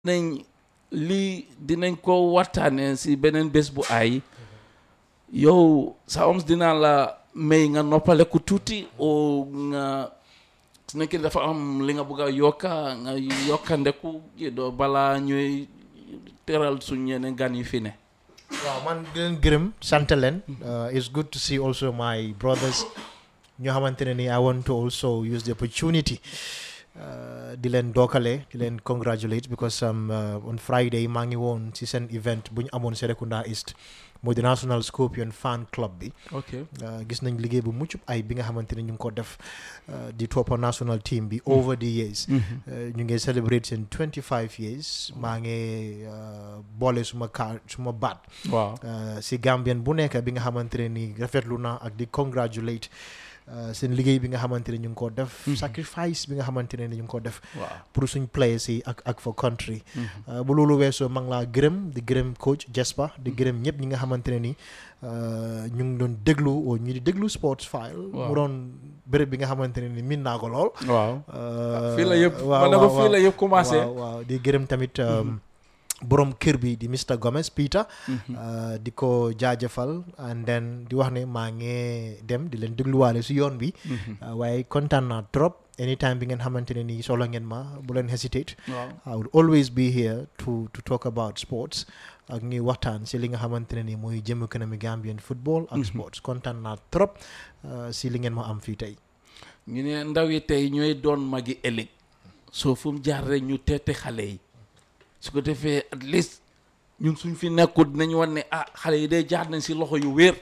nañ lii dinañ ko waxtaanee si beneen bés bu ay yow sa oms dinaa la may nga noppale ko tuuti o nga su nekkee dafa am li nga bëgg a yokka nga yokkandeku doo balaa ñuy teral suñ ñeneen gan yi fi ne waaw man di leen gërëm sant leen it's good to see also my brothers ñoo xamante ne ni I want to also use the opportunity uh, di leen dookale di leen congratulate because um, uh, on Friday maa ngi woon ci seen event bu ñu amoon Serekunda East mooy the National Scorpion Fan Club bi ok Uh, gis nañ liggéey bu mucc ay bi nga xamante ne ñu ngi ko def uh, di toppa national team bi over the years Uh, ñu ngi celebrate seen 25 years maa ngi uh, boole suma kaa suma baat waaw uh, si Gambien bu nekk bi nga xamante ne ni rafetlu na ak di congratulate uh, seen liggéey bi nga xamante ne ñu ngi ko def sacrifice bi nga xamante ne ni ñu ngi ko def waaw pour suñ players yi ak ak for country Uh, bu loolu weesoo maa ngi laa gërëm di gërëm coach Jespa di gërëm ñëpp ñi nga xamante ne ni uh, ñu ngi doon déglu oo ñu di déglu sports file Waaw. mu doon béréb bi nga xamante ne ni min naa ko lool waaw Uh, fii la yëpp waaw, ma ne ko waaw, fii la yëpp commencé waaw waaw di gërëm tamit um, borom kër bi di Mr Gomez Peter uh, di ko jaajëfal and then di wax ne maa ngi dem di leen dégluwaale si yoon bi Uh, waaye kontaan naa trop anytime bi ngeen xamante ne nii soxla ngeen ma bu leen hesitate waaw I will always be here to to talk about sports ak ñuy waxtaan si li nga xamante ne nii mooy jëm kanami Gambian football ak sports kontaan naa trop uh, si li ngeen ma am fii tey ñu ne ndaw yi tey ñooy doon magi ëllëg soo fu mu jaar rek ñu teete xale yi su ko defee at least ñun suñ fi nekkul dinañ wan ne ah xale yi day jaar nañ si loxo yu wér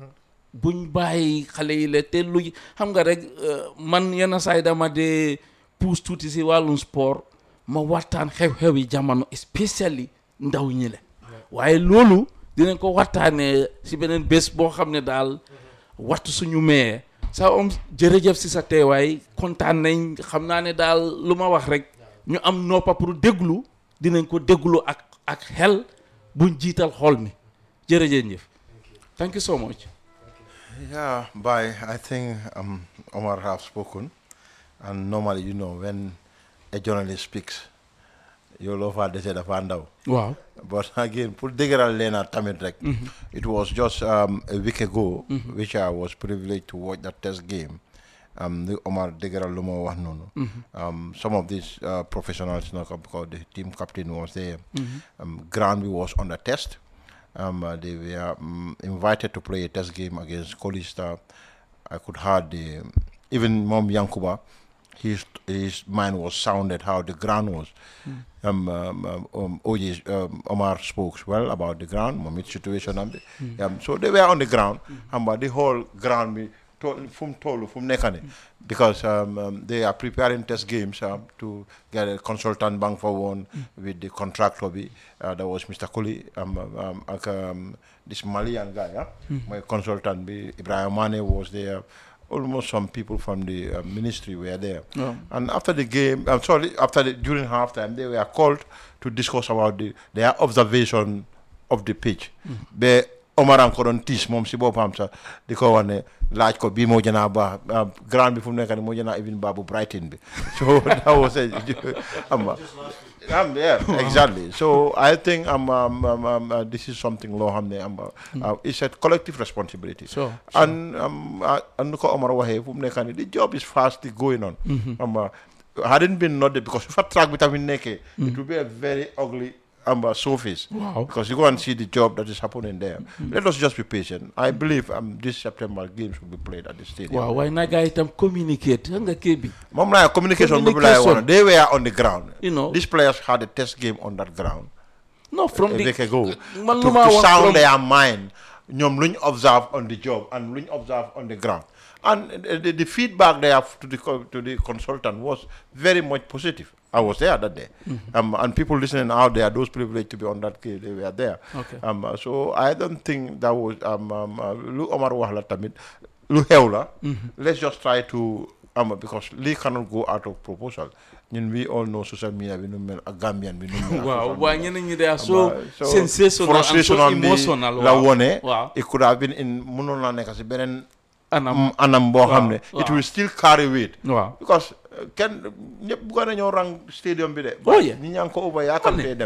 buñ bàyyi xale yi la te lu xam nga rek euh, man yenn saa yi dama dee puus tuuti si wàllum sport ma waxtaan xew-xew yi jamono especially ndaw ñi la waaye loolu dinañ ko waxtaanee si beneen bés boo xam ne daal waxtu suñu mayee sa om jërëjëf si sa teewaay kontaan nañ xam naa ne daal lu ma wax rek ñu am noppa pour déglu dinañ ko déglu ak ak xel buñ jiital xol mi jërëjëf thank you so much Yeah, bye. I think um, Omar have spoken, and normally, you know, when a journalist speaks, you'll offer the said of waaw But again, put Digeral Lena Tamidrek, it was just um, a week ago, which I was privileged to watch that test game. Um, the Omar Digeral Lumo was known. Um, some of these uh, professionals, you know, because the team captain was there. Um, Granby was on the test. Um, uh, they were um, invited to play a test game against Colista. I could hear the even Mom Yankuba, his his mind was sounded how the ground was. Um, um, um, um, OJ, um, Omar spoke well about the ground, Mommy's situation. And the, um, so they were on the ground, and but the whole ground, me to- from Tolu, from Nekane, because um, um, they are preparing test games um, to get a consultant bank for one with the contractor. Be, uh, that was Mr. Kuli, um, um, um, like, um, this Malian guy, yeah? my consultant. Be, Ibrahim Mane was there. Almost some people from the uh, ministry were there. Yeah. And after the game, I'm sorry, after the, during halftime, they were called to discuss about the, their observation of the pitch. Be Omar am ko doon tiis moom si boppam sax di ko wax ne laaj ko bii moo gën a baax ah, grand bi fu mu nekk nii moo gën a even baax bu Brighton bi so that was a am um, yeah exactly so I think um, um, um, um, uh, this is something loo xam ne am uh, it's a collective responsibility Sure, and um, uh, and nu ko Omar waxee fu mu nekk nii the job is fast going on um, uh, hadn't been nodded because fa track bi tamit nekkee it will be a very ugly um, uh, surface Wow. because you go and see the job that is happening there let us just be patient I believe um, this September games will be played at the stadium waaw waaye na gaa itam communicate xam nga kii bi moom laa communication boobu laay Communication. wax they were on the ground You know. these players had a test game on that ground no from a the week ago man to, lu ma to wax sound from- their mind ñoom lu ñu observe on the job and lu ñu observe on the ground and uh, the, the feedback they have to the co- to the consultant was very much positive I was there that day um, and people listening out there those privileged to be on that case they were there Okay. um, uh, so I don't think that was um, um, uh, lu Omar wax la tamit lu xew la let's just try to um, because lii cannot go out of proposal ñun we all know social media bi nu mu mel ak Gambian bi nu mu mel ak waaw social waaye media. ñeneen ñi de are so So, sensational and frustration so on the- emotional la waaw wone waaw it could have been in mënoon naa nekk si beneen anam mm, anam boo xam ne waaw. it will still carry weight waaw because kenn ñëpp bëggoon nañoo rang stadium bi de Oh, yeah. ñi ñaa ngi ko over yaakamtee dem